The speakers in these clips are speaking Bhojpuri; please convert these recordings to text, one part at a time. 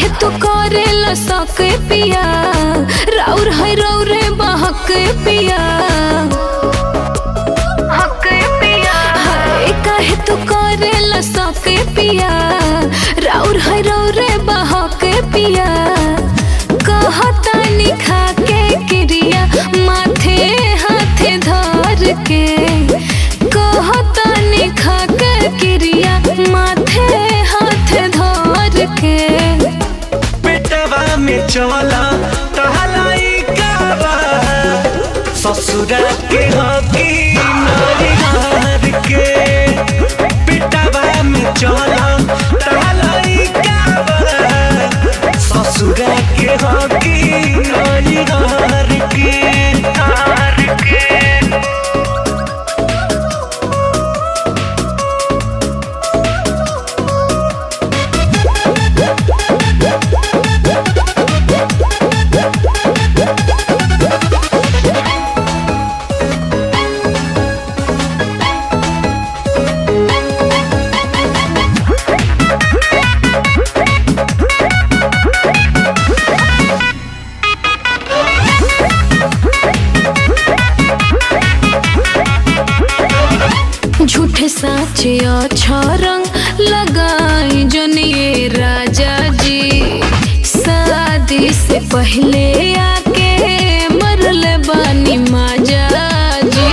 काहे तू करेला सके पिया राउर है रौरे बहक पिया हक पिया हाय काहे तू करेला सके पिया राउर है रौरे बहक पिया कहतानी खा के क्रिया माथे हाथे धर के कहतानी खा के क्रिया माथे हाथे धर के पेटवा में चला टहलाई काबा ससुरा के हकी नारी के पेटवा में चला टहलाई काबा ससुरा के हकी नारी के नार के झूठे साचे अच्छा रंग लगाई जनिए राजा जी शादी से पहले आके मरल बानी माजा जी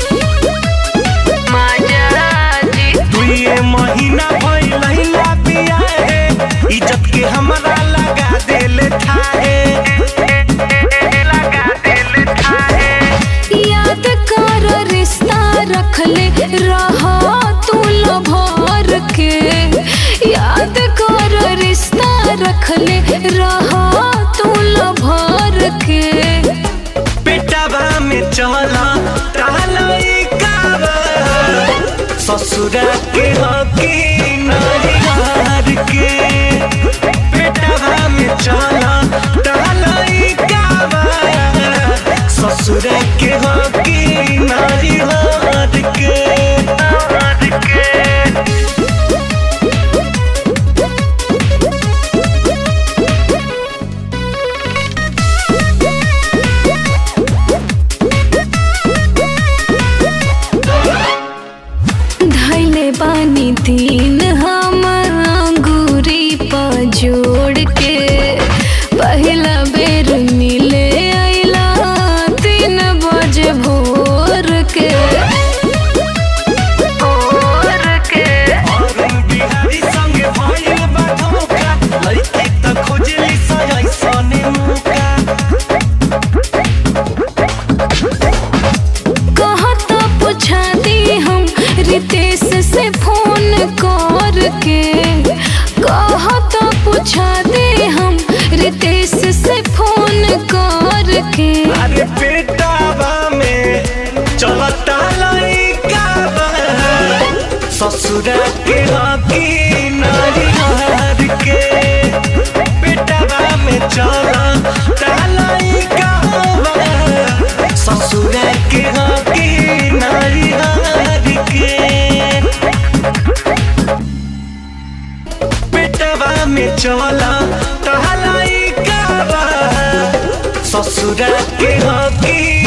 माजा जी दुइये महीना भइलहिला बिया है इज्जत के हमरा लगा देले थाहे लगा देले थाहे याद कर रिश्ता रखले रहा तू भर के याद कर रिश्ता रखले रहा तू भर के पेटवा में चला टहलाई काबा ससुरा के हकी नारी के पेटवा में चला टहलाई काबा ससुरा के हकी नारी के नार के धैले बानी तीन हम अंगूरी पर जोड़ के पहला बेर मिले अइला तीन बजे भोर के भोर के अरुण बिहारी संगे भइल बा धोखा लइकी त खोजली सय सने मुका कहता पूछा दी हम रितेश से फोन कर के कहता पूछा दे हम रितेश से फोन कर के अरे पेटावा में चलता लइका बा ससुरा के हकी नारी हार के पेटावा में चलता लइका बा ससुरा के हकी नारी हार के पेटवा में चला टहलाई काबा ससुरा के हकी